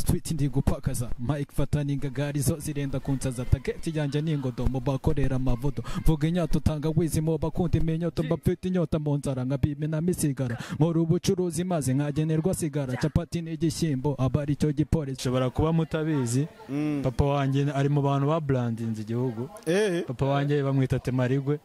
tweet ndi gupakaza mike fatani ingagarizo zirenda kunsaza tageti yanjye ni ingodomo bakorera amavudo mvuga inyato tanga wizimo bakunda iminyoto mbafite inyota mu nzara nkabimena misigara nkora ubucuruzi maze nkagenerwa sigara capati n'igishyimbo aba ari cyo gipolisi ushobora kuba mutabizi papa wanjye ari mu bantu ba brandinze igihugu papa wanjye bamwita temarigwe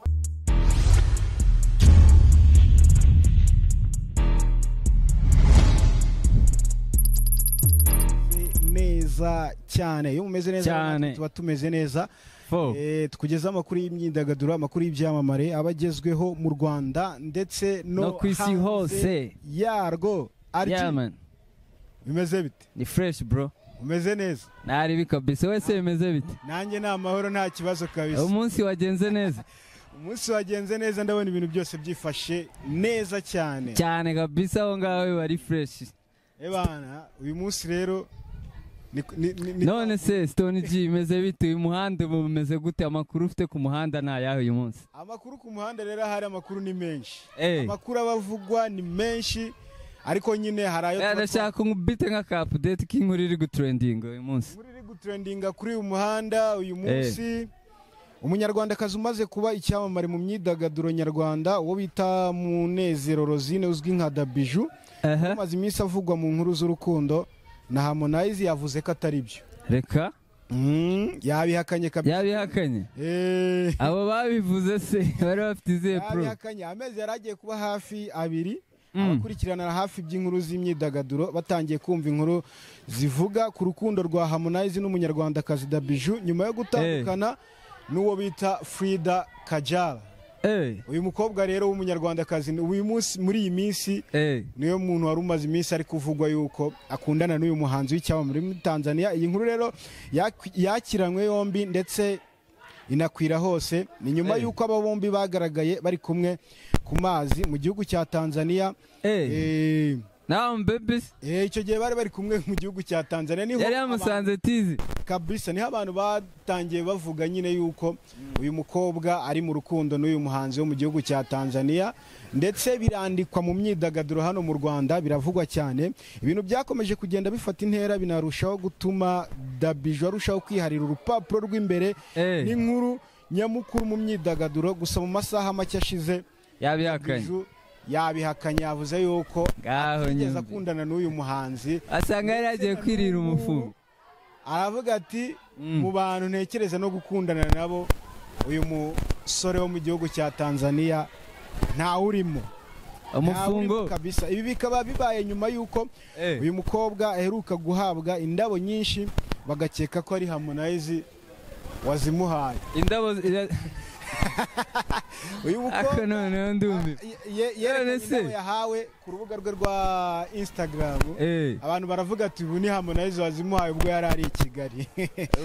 neza cyane iyo mumeze neza Cyane. tuba tumeze neza Fo. Eh, tukugezeho amakuru y'imyidagaduro amakuru y'ibyamamare aba agezweho mu rwanda ndetse no No ku isi hanze hose. yarwo ari Yeah, man. bimeze bite ni fresh bro umeze neza naribi kabisa wese bimeze bite nanjye ni amahoro nta kibazo kabisa umunsi wagenze neza umunsi wagenze neza ndabona ibintu byose byifashe neza cyane cyane kabisa aho ngaho biba ari fresh ebana uyu munsi rero ni- ni- ni- ni- none se stone g bimeze bite uyu muhanda ubu bumeze gute amakuru ufite ku muhanda ni ayahe uyu munsi amakuru ku muhanda rero ahari amakuru ni menshi Eh. amakuru aba avugwa ni menshi ariko nyine hari ayo Eh, tuba twa- ndashaka ubite nka ka update k'inkuru iri gutrendinga uyu munsi muri iri gutrendinga kuri uyu muhanda uyu munsi umunyarwandakazi umaze kuba icyamamare mu myidagaduro nyarwanda uwo bita munezero rosine uzwi nka dabiju Aha. umaze iminsi avugwa mu nkuru z'urukundo na harmonize yavuze ko atari byo reka Mm, yabihakanye kabisa yabihakanye Eh, abo babivuze se bari bafite izihe pro yabihakanye amezi yari agiye kuba hafi abiri abakurikirana hafi by'inkuru z'imyidagaduro batangiye kumva inkuru zivuga ku rukundo rwa harmonize n'umunyarwandakazi dabiju nyuma yo gutandukana n'uwo bita frida kajala Eh, uyu mukobwa rero w'umunyarwandakazi ni- uyu munsi muri iyi minsi eh, niyo muntu wari umaze iminsi ari kuvugwa yuko akundana n'uyu muhanzi w'icyamamare muri tanzania iyi nkuru rero yak- yakiranywe yombi ndetse inakwira hose ni nyuma Eh. y'uko aba bombi bagaragaye bari kumwe ku mazi mu gihugu cya tanzania eh. Eh, Now I'm babies. eh, icyo gihe bari bari kumwe mu gihugu cya tanzania niho yari abantu- yamusanze tizi kabisa niho abantu batangiye bavuga nyine yuko uyu mukobwa ari mu rukundo n'uyu muhanzi wo mu gihugu cya tanzania ndetse birandikwa mu myidagaduro hano mu rwanda biravugwa cyane ibintu byakomeje kugenda bifata intera binarushaho gutuma dabijo arushaho kwiharira urupapuro rw'imbere Eh. n'inkuru nyamukuru mu myidagaduro gusa mu masaha make ashize yabihakanye Dabiju yabihakanye yavuze yuko ngaho yigeze nyumva akundana n'uyu muhanzi asanga yari yagiye kwirira umufungo aravuga ati Mm. mu bantu ntekereza no gukundana nabo uyu musore wo mu gihugu cya tanzania ntawurimo umufungo Ntawurimo kabisa ibi bikaba bibaye nyuma y'uko Eh, uyu mukobwa aheruka guhabwa indabo nyinshi bagakeka ko ari harmonize wazimuhaye indabo ira- uyu ako mukobwa noneho ndumva ye- ye- yerekanye None se. indabo yahawe ku rubuga rwe rwa instagram Eh, abantu baravuga ati ubu ni harmonize wazimuhaye ubwo yari ari i kigali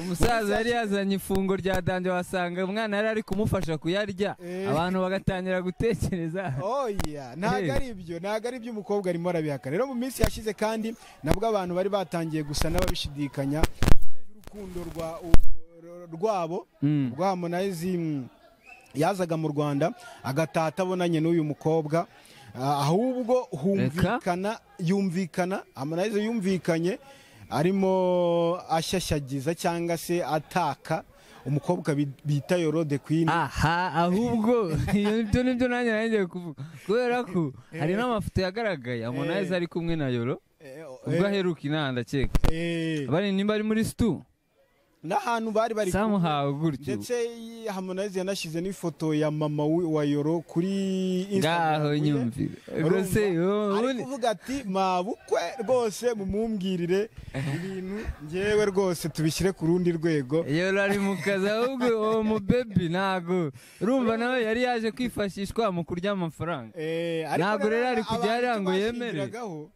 umusaza yari yazanye ifungo rya danje wasanga umwana yari ari kumufasha kuyarya Eh. abantu bagatangira gutekereza oya ntabwo Eh. ari ibyo ntabwo ari ibyo umukobwa arimo arabihaka rero mu minsi yashize kandi nabwo abantu bari batangiye gusa n'ababishidikanya urukundo rwa u- rwabo Mm. ubwo harmonize mm, yazaga mu rwanda agataha atabonanye n'uyu mukobwa Ah, ahubwo humvikana yumvikana harmonize yumvikanye arimo ashyashyagiza cyangwa se ataka umukobwa bi- bita yorode queen aha ahubwo ibyo nibyo nanjye nanjye kuvuga kubera ko hari n'amafoto yagaragaye amonayeze ari kumwe na yoro Eh, oh, ubwo eh, aheruka inanda ceka eh. bari nimba ari muri situ n'ahantu bari bari kumwe. samuhawe gutyo ndetse iyi Harmonize yanashyize n'ifoto ya mama wi- wa Yoro kuri Instagram ngaho ye. nyumvira ubwo Urumva? se ari ubundi kuvuga ati mabukwe rwose mumumbwirire ibintu ngewe rwose tubishyire ku rundi rwego yoro ari mu kazi ahubwo uwo mubebi ntago urumva nawe yari yaje kwifashishwa mu kurya amafaranga Eh, Ntabwo rero ari kujya abantu yari ngo yemere. bashingiragaho,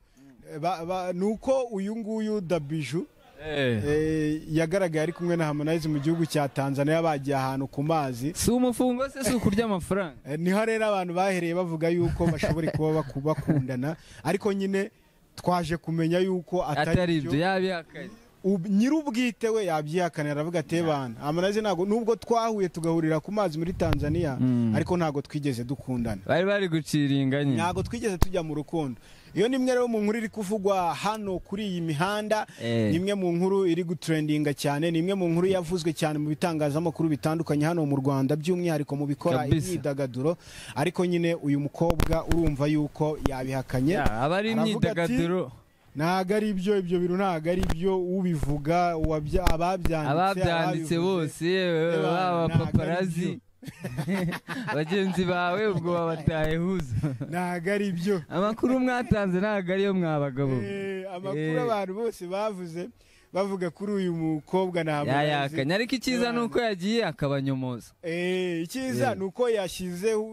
eh, ba- ba- ni uko uyu nguyu dabiju Eh, eh, yagaragaye ari kumwe na Harmonize mu gihugu cya tanzania bagiye ahantu ku mazi si umufungo se si ukurya amafaranga Eh, niho rero abantu bahereye bavuga yuko bashobora kuba baku- bakundana ariko nyine twaje kumenya yuko atari atari ibyo byo yabihakanye ub- nyir'ubwite we yabyihakanira aravuga ati bana amanazi ntabwo nubwo twahuye tugahurira ku mazi muri tanzania Mm. ariko ntabwo twigeze dukundana bari bari gucira inganya ntabwo twigeze tujya mu rukundo iyo ni imwe rero mu nkuru iri kuvugwa hano kuri iyi mihanda Eh. ni imwe mu nkuru iri gutrendinga cyane ni imwe mu nkuru yavuzwe cyane mu bitangazamakuru bitandukanye hano mu rwanda by'umwihariko mu bikora Kabisa. imyidagaduro ariko nyine uyu mukobwa urumva yuko yabihakanye Ya, aba ari aravuga ati- imyidagaduro ntabwo ari ibyo ibyo bintu ntabwo ari ibyo ubivuga uwabya- ababyanditse ababyanditse ababivuze. bose yewe, Eba, baba ntabwo ari paparazi bagenzi bawe ubwo babataye huza ntabwo ari ibyo amakuru mwatanze ntabwo ariyo mwabagabo Eh, amakuru Eh. abantu bose bavuze bavuga kuri uyu mukobwa ntabwo yayakanye ariko icyiza ni uko yagiye akabanyomoza Eh, icyiza Eh. ni uko yashyizeho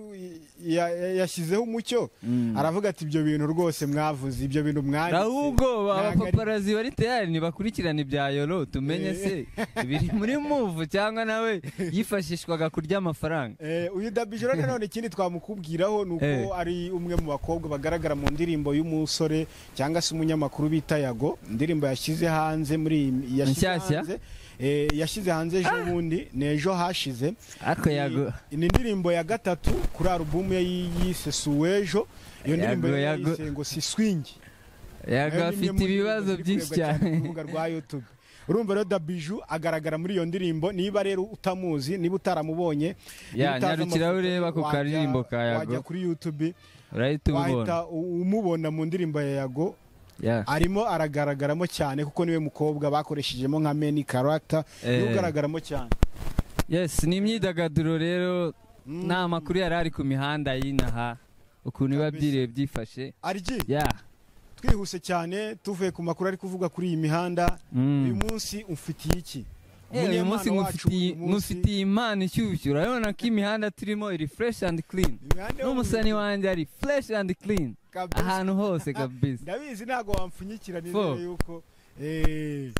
ya- ya- yashyizeho umucyo Mm. aravuga ati ibyo bintu rwose mwavuze ibyo bintu mwanditse ahubwo ntabwo ari- abapaparazi bari tayari ntibakurikirana ibya yoro tumenye se biri muri muvu cyangwa nawe yifashishwaga kurya amafaranga Eh, uyu dabijoro nanone ikindi twamukubwiraho ni uko Eh. ari umwe mu bakobwa bagaragara mu ndirimbo y'umusore cyangwa se umunyamakuru bita yago indirimbo yashyize hanze muri iyi- yashyize Nshyashya? hanze eh, yashyize hanze ejo bundi ni ejo hashize ariko yago ni indirimbo ya gatatu kuri alubumu ye yise suwejo iyo ndirimbo Yago, yari yago. yayise ngo si swingi yago Nayo ni imwe afite mu ndirimbo ibibazo ziri byinshi kurebwa cyane ku rubuga rwa YouTube urumva rero dabiju agaragara muri iyo ndirimbo niba rero utamuzi niba utaramubonye niba Ya, utazi nyarukira amafoto ye, urebe ako wajya- karirimbo ka Yago. wajya kuri YouTube wahita urahita ubibona u- umubona mu ndirimbo ya Yago Ya. arimo aragaragaramo cyane kuko niwe mukobwa bakoreshejemo nka meni karagita Eh. niwe ugaragaramo cyane yes ni imyidagaduro rero Mm. ni amakuru yari ari ku mihanda y'inaha ukuntu biba Kabisa. byiriwe byifashe Arji ya twihuse cyane tuvuye ku makuru ari kuvuga kuri iyi mihanda Mm. uyu munsi umfitiye iki Eh, uyu munsi Umunyempano wacu nkufitiye w'uyu munsi, nkufitiye impano ishyushyu urabona ko imihanda turimo iri fresh and clean imihanda yo mu n'umusani wanjye ari fresh and clean Kabisa. ahantu hose kabisa ndabizi ntabwo wampfunyikira Fo. nizere yuko eh,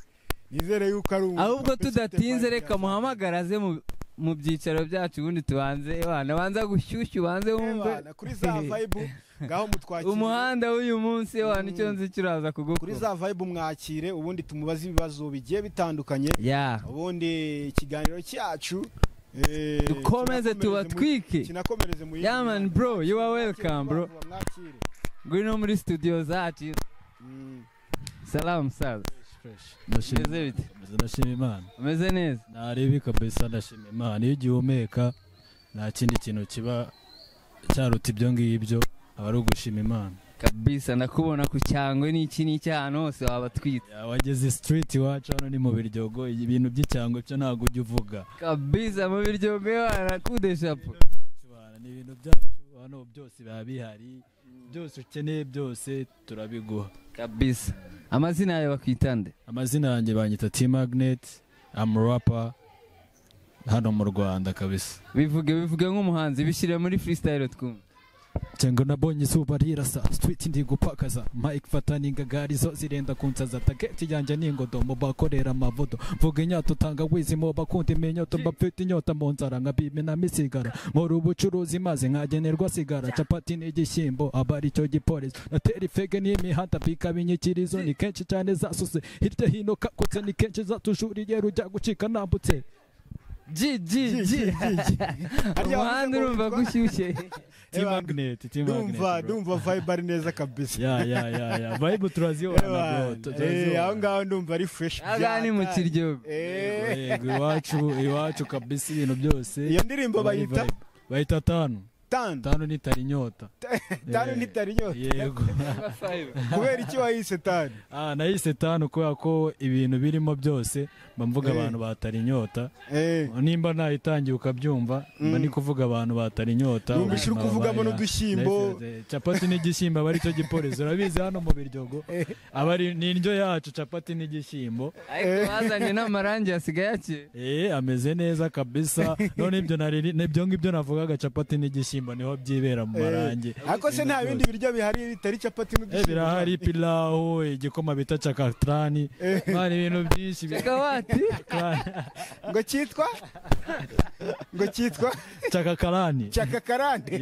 nizere yuko ari umuntu ahubwo wapetse tudatinze ufite reka fayida. muhamagara aze mu- mu byicaro byacu ubundi tubanze ebana banza gushyushyu banze Eh, wumve bana, kuri za vibe ngaho mutwakire umuhanda w'uyu munsi ebana icyo nzi kiraza kuri kugukora za vibe mwakire ubundi tumubaze ibibazo bigiye bitandukanye ya ubundi ikiganiro cyacu eh, dukomeze kinakomereze tubatwike mu- kinakomereze mu yindi Yeah, man, mihanda. bro, you are Mwakire welcome, bro. vuba vuba, mwakire. ngwino muri studio zacu Mm. salamu saza ndashima Meze bite? ndashima imana umeze neza narebi kabisa ndashima imana iyo ugihumeka nta kindi kintu kiba cyaruta ibyo ngibyo aba ari ugushima imana kabisa ndakubona ku cyangwe n'iki n'iki ahantu hose waba twita Ya, wageze street iwacu hano ni mu biryogo ibintu by'icyangwe byo ntabwo ujya uvuga kabisa mu biryogo y'abana kudeshapo byacu bana, ni ibintu byacu hano byose biba bihari byose ukeneye byose turabiguha kabisa amazina yawe bakwitande amazina yanjye banyita t magnet amurapa hano mu rwanda kabisa bivuge bivuge nk'umuhanzi bishyire muri freestyle twumve Chengo nabonye izuba rirasa street ndi gupakaza mike fatani ingagari zo zirenda kunsaza tageti yanjye ni ingodomo bakorera amavudo mvuga inyota utanga wizimo bakunda iminyoto mbafite inyota mu nzara nkabimenamo isigara nkora ubucuruzi maze nkagenerwa sigara capati n'igishyimbo aba ari cyo gipolisi natera ifege n'imihanda bikaba inyikirizo ni kenshi cyane zasuse hirya hino kakutse ni kenshi zatujuriye rujya gucika nambutse ji ji ji Harya umuhanda wavuze ngo urumva witwa- gushyushye T-Magnet, T-Magnet, ndumva bro. ndumva vibe ari neza kabisa ya ya ya ya vibe turazibona bro Eh, aho ngaho ndumva ari fresh aha ni mu kiryogo Eh, yego iwacu iwacu kabisa ibintu byose iyo ndirimbo aba ari bayita vibe. bayita tanu tanu tanu nitari inyota tanu Eh, ntitari inyota yego kubera iki wayise tanu ah nayise tanu kubera ko ibintu birimo byose mba mvuga Eh. abantu batari inyota Eh, nimba nayitangiye ukabyumva mba Mm. ni kuvuga abantu batari inyota Numvise uri ubuzima kuvugamo baba- n'udushyimbo Nice, capati n'igishyimbo aba aricyo gipolisi urabizi hano mu biryogo Eh. aba ari ni indyo yacu capati n'igishyimbo ariko bazanye n'amarangi asigaye akeye Eh, ameze neza kabisa none ibyo nari nibyo ngibyo navugaga capati n'igishyimbo ibishyimbo niho byibera mu marangi ariko se nta bindi biryo bihari bitari capati Eh, n'udushyimbo birahari pilawu igikoma bita cakatrani mwana ibintu byinshi Kawati ngo cyitwa ngo cyitwa cakakarani cyakakarande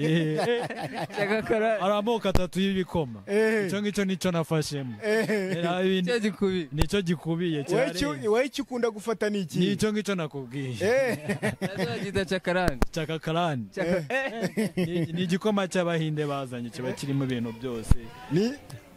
cyagakara hari amoko atatu y'ibikoma Eh. icyo ngicyo nicyo nafashemo Hari ibindi- cyo gikubi nicyo gikubiye wowe cyari icyo- wowe icyo ukunda gufata ni iki nicyo ngicyo nakubwiye nazogita cakarani cakakarani Caka- Eh, Ni- ni igikoma cy'abahinde bazanye kiba kirimo ibintu byose ni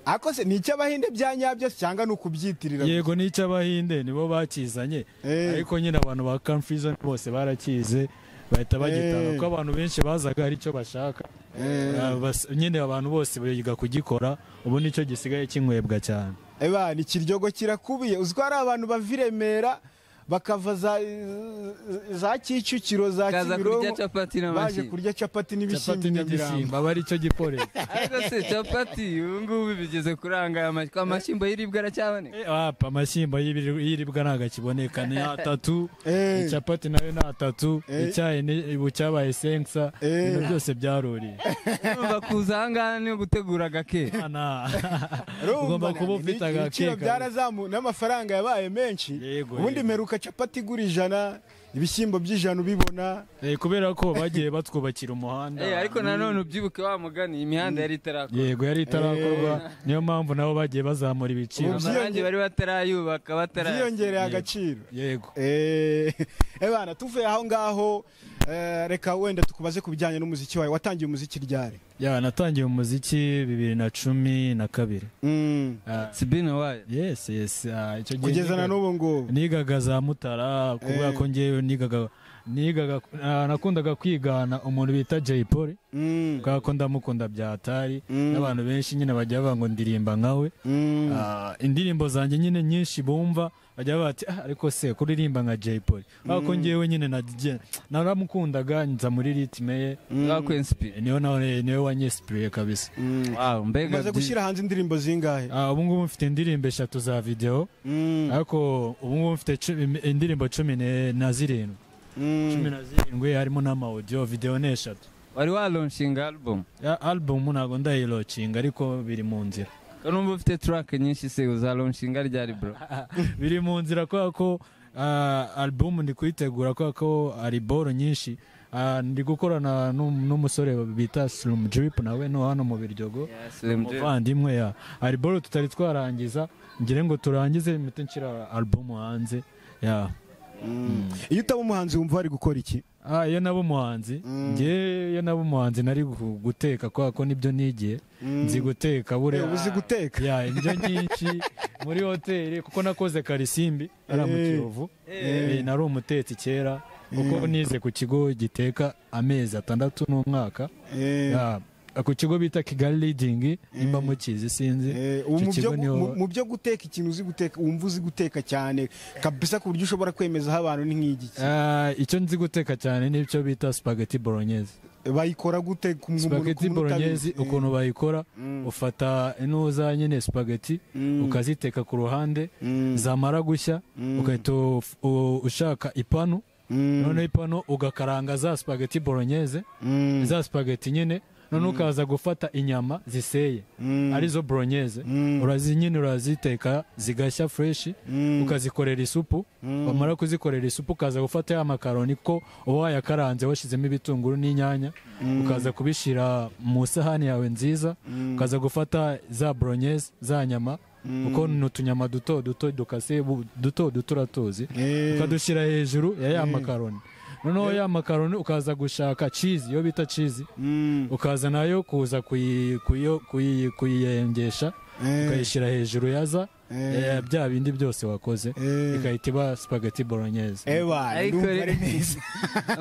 ariko se ni icy'abahinde bya nyabyo cyangwa ni ukubyitirira yego ni icy'abahinde nibo bakizanye Eh. ariko nyine abantu ba kamfriza bose barakize bahita bagitanga Eh. kuko abantu benshi bazaga ari cyo bashaka Eh. Ah, bas- nyine abantu bose biga kugikora ubu nicyo gisigaye kinywebwa cyane ebana ikiryogo kirakubiye uziko hari abantu bava i remera bakava za, za kicukiro za kaza kurya kimironko baje capati n'amashyi kurya capati n'ibishyimbo capati i nyamirambo n'igishyimbo aba aricyo gikorera ariko se capati ubu ngubu bigeze kuranga aya mashyi amashyimbo y'iribwa aracyaboneka Eh, apa amashyimbo y'ibiri- y'iribwa ntabwo akiboneka ni atatu Eh. capati nayo ni atatu Eh. icyayi ni- ubu cyabaye senkisa Eh. ibintu byose byaruriye urumva kuza ahangaha ni ugutegura agake Ana. Urumva ugomba kuba nani, ufite ni- ibiciro agakeka. byarazamuye n'amafaranga yabaye menshi Yego, ubundi yego. meruka capati igura ijana ibishyimbo by'ijana ubibona Eh, kubera ko bagiye batwubakira umuhanda Eh, ariko nanone ubyibuke wa mugani imihanda yari itarakora yego yari itarakorwa niyo mpamvu nabo bagiye bazamura ibiciro Ubu- amarangi bari batarayubaka batara byiyongereye agaciro yego Eh, ebana tuvuye aho ngaho eh, reka wenda tukubaze ku bijyanye n'umuziki wawe watangiye umuziki ryari ya natangiye umuziki bibiri na cumi na kabiri Mm. Ah, sibina wayo yes yes ah, icyo gihe kugeza na niga- n'ubu ngubu nigaga za mutara kubera ko ngewe nigaga nigaga ah, nakundaga kwigana umuntu bita Jay Polly Mm. kubera ko ndamukunda bya atari Mm. n'abantu benshi nyine bajya bavuga ngo ndirimba nkawe Mm. Ah, indirimbo zanjye nyine nyinshi bumva bajya bati "Ah, ariko se kuririmba nka Jay Polly kubera ko ngewe nyine nagiye- naramukundaga nza muri ritme ye wakwensipi niyo nawe niwe wanyesipiriye kabisa Mm. wawo mbega umaze gushyira hanze indirimbo zingahe Ah, ubu ngubu mfite indirimbo eshatu za videwo Mm. ariko ubu ngubu mfite cumi- indirimbo cumi ne- na zirindwi Mm. cumi na zirindwi harimo n'amawudiyo videwo ni eshatu wari walonshinga album Ya, alubumu ntabwo ndayirocinga ariko biri mu nzira kanumva ufite track nyinshi se uzalonshinga ryari bro biri mu nzira kubera ko ah, alubumu ndi kuyitegura kubera ko hari boro nyinshi Ah, ndi gukorana n'um- n'umusore bita Slim Drip nawe no hano mu biryogo umuvandimwe ya hari boro tutari twarangiza ngire ngo turangize mpite nshyira alubumu hanze ya Mm. iyo utaba umuhanzi wumva wari gukora iki Ah, iyo naba umuhanzi Mm. njye iyo naba umuhanzi nari gu- guteka kubera ko nibyo nigiye nzi guteka Eh, buriya uba uzi guteka ya indyo nyinshi muri hoteli kuko nakoze karisimbi ari mu Eh. kiyovu Eh, nari umutetsi kera kuko nize ku kigo giteka amezi atandatu n'umwaka Eh, Ya, ku kigo bita kigali leading nimba mukizi sinzi eh, ubu icyo mu kigo byo gu- mu- niho mu byo guteka ikintu uzi guteka wumva uzi guteka cyane kabisa ku buryo ushobora kwemeza aho abantu ni nk'igiki Ah, icyo nzi guteka cyane n'icyo bita spaghetti bolognese bayikora gute ku muntu- spaghetti ku muntu bolognese utabizi? ukuntu bayikora Mm. ufata ino za nyine spaghetti Mm. ukaziteka ku ruhande Mm. zamara gushya Mm. ugahita uf- u- ushaka ipanu Mm. noneho ipanu ugakaranga za spaghetti bolognese Mm. za spaghetti nyine noneho ukaza gufata inyama ziseye Mm. arizo bolognese Mm. urazi nyine uraziteka zigashya fresh Mm. ukazikorera isupu Mm. wamara kuzikorera isupu ukaza gufata ya makaroni ko uba wayakaranze washyizemo ibitunguru n'inyanya ukaza kubishyira mu isahani yawe nziza Mm. ukaza gufata za bolognese za nyama kuko ni utunyama duto duto dukase bu- duto duto uratuzi Eh. ukadushyira hejuru ya ya makaroni noneho ya makaroni ukaza gushaka cheese iyo bita cheese Mm. ukaza nayo kuza kuyi- kuyo- kuyi- kuyiyengesha Eh. ukayishyira hejuru yaza eh, bya bindi byose wakoze Eh. ikahita iba spaghetti bolognese Eba, Ariko ndumva re- ari mwiza.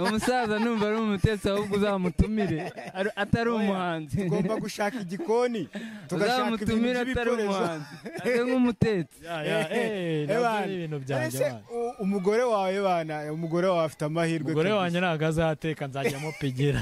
umusaza numva ari umutetsi ahubwo uzamutumire ari- atari umuhanzi tugomba gushaka igikoni tugashaka ibintu uzamutumire atari by'ibikoresho. umuhanzi ase nk'umutetsi Ya, ya, eh, Eh, nabyo bana. ni ibintu byanjye Ese, bana. u- umugore wawe bana umugore wawe afite amahirwe umugore kabisa. wanjye ntabwo azateka nzajyamo pigira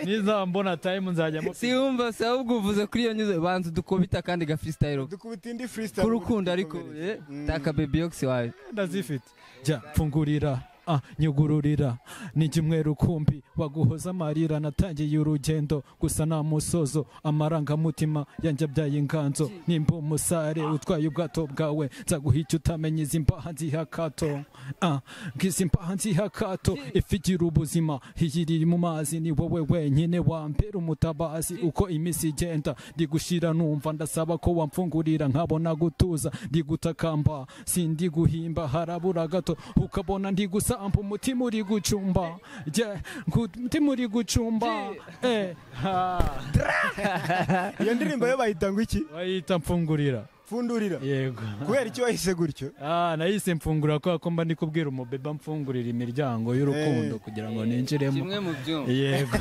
nizambona tayimu nzajyamo si wumva se ahubwo uvuze kuri iyo nyuze banza dukubita kandi ga freestyle dukubita indi freestyle k'urukundo ariko dukomereze. taka baby yox wawe ndazifite jya mfungurira ah nyugururira ni kimwe rukumbi waguhoza amarira natangiye urugendo gusa nta musozo amarangamutima yanjabyaye inganzo nimba umusare utwaye ubwato bwawe nzaguha icyo utamenya izi mbaha nziha akato ah ngizi mbaha nziha akato ifi igira ubuzima iyi iri mu mazi ni wowe wenyine wambera umutabazi uko iminsi igenda ndi gushira numva ndasaba ko wamfungurira nkabona gutuza ndi gutakamba sindi guhimba harabura gato ukabona ndi gusamba umutima uri gucumba je ngu- umutima uri gucumba eh ha iyo ndirimbo yo bahita ngo iki wayita mfungurira pfundurira yego kubera iki wayise gutyo ah nahise mfungura kubera ko mba ndi kubwira umubeba mfungurira imiryango y'urukundo Eh. kugira ngo ninjiremo kimwe mu byuma yego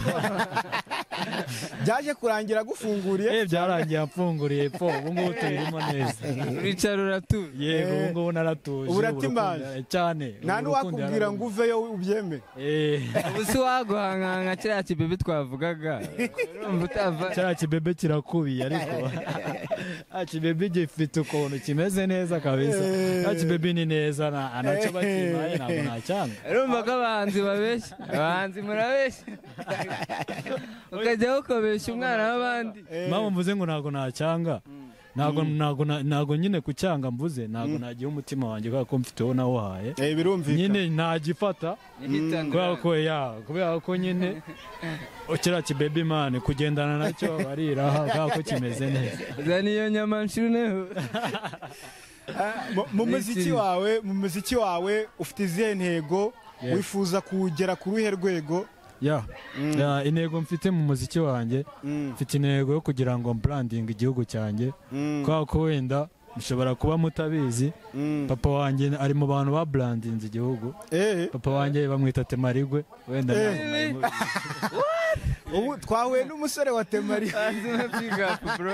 byaje kurangira agufunguriye eh byarangiye amfunguriye po ubu ngubu tubirimo neza uricara uratuje yego Eh, ubu ngubu naratuje ubura ubu rukundo- timaje. cyane nta ubu rukundo n'uwakubwira ngo uveyo ubyeme Eh, ubu si waguhanganga kiriya kibebe twavugaga urumva utava cya kibebe kirakubiye ariko Ah, kibebe gifite ukuntu kimeze neza kabisa Eh. Ah, kibebe ni neza na- nacyo bakimaye ntabwo nacyanga urumva ko abahanzi babeshya abahanzi murabeshya ukajya ukobeshya umwana w'abandi Eh, mpamvu mvuze ngo ntabwo nacyanga ntabwo ntabwo na- ntabwo nyine kucyanga mvuze ntabwo nagiha umutima wanjye kubera ko mfiteho nawuhaye eh, birumvikana nyine ntagifata kubera ko ya kubera ko nyine kiriya kibebe imana kugendana nacyo bariraha kubera ko kimeze neza zana iyo nyama nshuneho Ah, mu- mu muziki N'ikintu. wawe mu muziki wawe ufite izihe ntego Yes. wifuza kuwugera ku ruhe rwego ya Ya, intego mfite mu muziki wanjye Mm, mfite intego yo kugira ngo branding igihugu cyanjye mm, kubera ko wenda mushobora kuba mutabizi mm. papa wanjye ari mu bantu ba brandinze igihugu Eh, papa wanjye bamwita temarigwe wenda Eh. ntabwo mwari mubizi. ubu twahuye n'umusore wa temari azima pigapu bro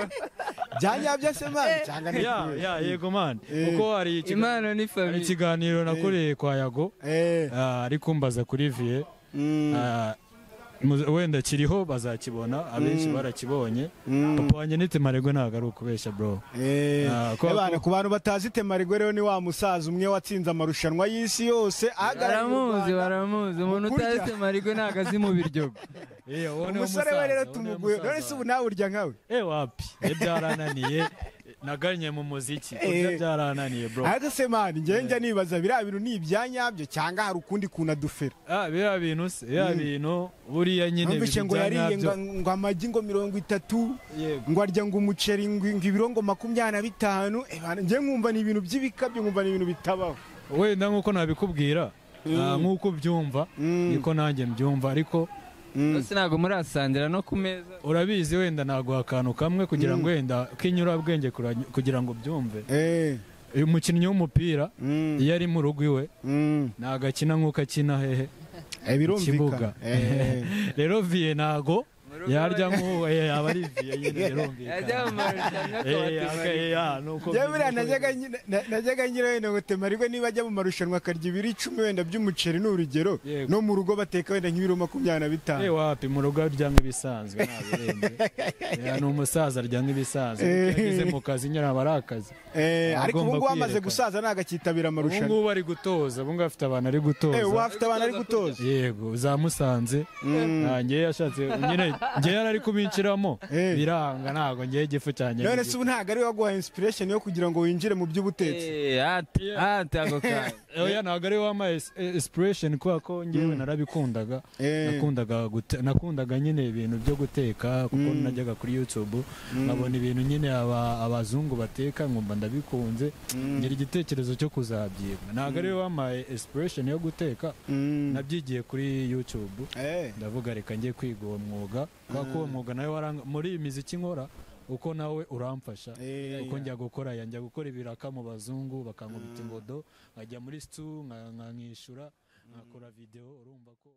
byanyabya se mani cyangwa ya ya yego man Eh. kuko hari ikiga- impano ni hari famiye ikiganiro nakoreye kwa yago Eh, ah, ari kumbaza kuri vie mm, Ah, mu- wenda kiriho bazakibona abenshi Mm. barakibonye mm. papa wanjye ni temarigwe ntabwo ari ukubeshya bro Eh, Ah, ko- Ebana, ku bantu batazi temarigwe rero ni wa musaza umwe watsinze amarushanwa y'isi yose ahagarariye u baramuzi Rwanda. baramuzi umuntu Mu kurya. utahise marigwe ntabwo azi mu biryogo umusore we rero tumuguye none se ubu nawe urya nkawe Eh wapi eh byarananiye naganye mu muziki kurya Eh. byarananiye bro ariko se mani njyewe njya nibaza biriya bintu ni ibyanyabyo cyangwa hari ukundi kuntu adufera ah biriya bintu se biriya Mm. bintu buriya nyine numvise ibintu ngo bya yariye nyabyo. ngo- ngo amagi ngo mirongo itatu Yego. ngo arya ngo umuceri ngo ngo ibiro ngo makumyabiri na bitanu Ebana, njye nkumva ni ibintu by'ibikabyo nkumva ni ibintu bitabaho wenda nk'uko nabikubwira ah, Mm. nk'uko ubyumva Mm, niko nanjye mbyumva ariko mm, bose ntabwo murasangira no ku meza urabizi wenda naguha akantu kamwe kugira ngo Mm. wenda k'inyurabwenge kura- kugira ngo byumve eh, uyu mukinnyi w'umupira mm, iyo ari mu rugo iwe mm. ntabwo akina nk'uko akina hehe Eh, birumvikana Ikibuga. Eh, rero vie ntago Mu rugo yarya bari- nk'uwo eh, yaba ari vie nyine yajya mu birumvikana marushanwa Eh, aka- akabatimarigwe eh, ya, nuko Njyewe biri- buriya najyaga nyi- na- najyaga ngira wenda ngo temarigwe niba ajya mu marushanwa akarya ibiro icumi wenda by'umuceri ni urugero Yego. no mu rugo bateka wenda nk'ibiro makumyabiri na Eh, bitanu wapi mu rugo arya nk'ibisanzwe nta birembe. Eh, ni umusaza arya nk'ibisanzwe Eh. Kuko yageze mu kazi nyine aba ari akazi Eh, Agomba ariko ubu ngubu amaze kwiyerekana. gusaza nagakitabira ubu amarushanwa ngubu ari gutoza ubu ngubu afite abantu ari Eh, ubu gutoza afite abantu ari gutoza yego za musanze Mm. Ah, njyewe yashatse nyine njyewe yari ari kubinciramo Eh. biranga ntabwo njyewe igifu cyanjye none se ubu ntabwo ari we waguha inspiration yo kugira ngo winjire mu by'ubutetsi hati hati ako kanya oya ntabwo ari wampaye is- eh, inspiration kubera ko njyewe narabikundaga Eh. nakundaga gute- nakundaga nyine ibintu byo guteka kuko Mm. najyaga kuri youtube nkabona ibintu nyine aba- abazungu bateka nkumva ndabikunze ngira igitekerezo cyo kuzabyiga ntabwo ari wampaye inspiration yo guteka Mm. nabyigiye kuri youtube Eh, ndavuga reka njye kwiga uwo mwuga kubera ko uwo mwuga nawe waranga muri iyi miziki nkora uko nawe uramfasha Eh. uko njya gukora ya njya gukora ibiraka mu bazungu bakankubita ingodo nkajya muri situ nka- nkanishyura nkakora videwo urumva ko